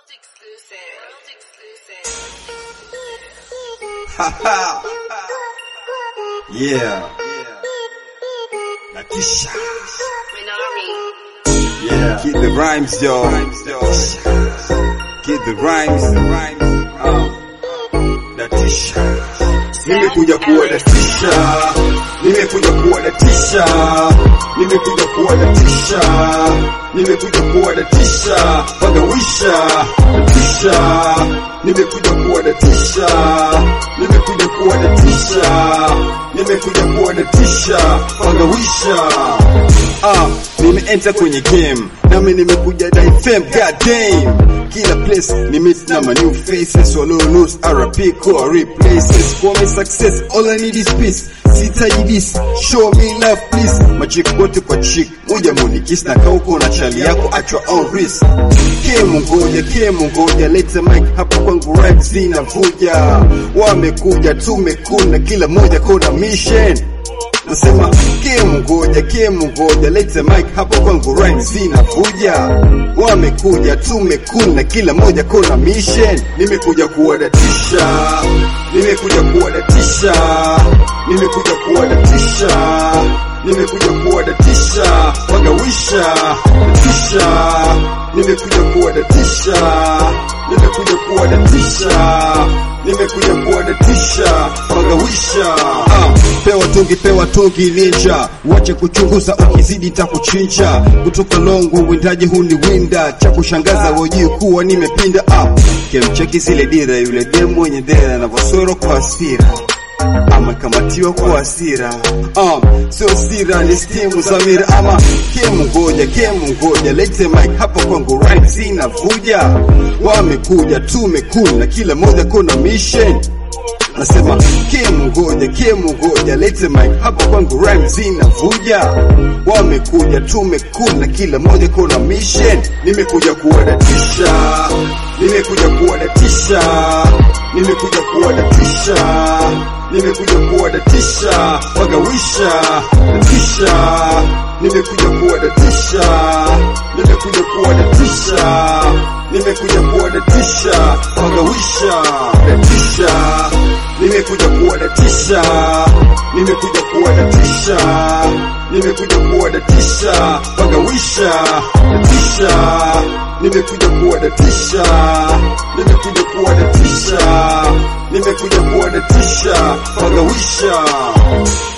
exclusive. World exclusive. Haha. yeah. Natisha. Minari. Yeah. Keep the rhymes, yo. Keep the rhymes. Uh. Natisha. Nimekuja kuwadatisha, nimekuja kuwadatisha, nimekuja kuwadatisha, nimekuja kuwadatisha, pagawisha, natisha, nimekuja kuwadatisha, nimekuja kuwadatisha, nimekuja kuwadatisha, pagawisha. Ah, nimeenta kwenye game, nami nimekuja na FM, god damn. Kila place ni meet na my new faces, walo lose RP core replaces. For me success, all I need is peace. Sitaji this, show me love please. Machik wote kwa chick, moja munikis na kauko na chali yako at your own risk. Kemu ngoja, kemu ngoja, leta mic hapa kwangu rap zinavuja. Wamekuja tumekuna, kila moja kona mission. Nasema kemu ngoja, kemu ngoja, leta mic hapa kwangu rhymes zinavuja. Wamekuja tumekuna, kila moja kona mission. Nimekuja kuwadatisha, nimekuja kuwadatisha, nimekuja kuwadatisha, nimekuja kuwadatisha, wagawisha, natisha, nimekuja kuwadatisha, nimekuja kuwadatisha, nimekuja kuwadatisha, wagawisha. Ah, pewa tungi, pewa tungi ninja, wache kuchunguza, ukizidi takuchinja. Kutoka longo windaji huniwinda, cha kushangaza wajui kuwa nimepinda. Ah, kemcheki zile dira, yule demu mwenye dera anavyosoro kwa hasira amekamatiwa kwa hasira um, sio sira ni stimu za mira ama kemu ngoja kemu ngoja lete mic hapa kwangu right zinavuja wamekuja tumekuna kila moja kona mission nasema kemu ngoja kemu ngoja lete mic hapa kwangu rhyme zinavuja wamekuja tumekuna kila moja kona mission nimekuja kuwadatisha nimekuja kuwadatisha nimekuja kuwadatisha nimekuja kuwadatisha wagawisha natisha nimekuja kuwadatisha nimekuja kuwadatisha nimekuja kuwadatisha wagawisha natisha nimekuja kuwadatisha nimekuja kuwadatisha nimekuja kuwadatisha wagawisha natisha nimekuja kuwadatisha nimekuja kuwadatisha nimekuja kuwadatisha wagawisha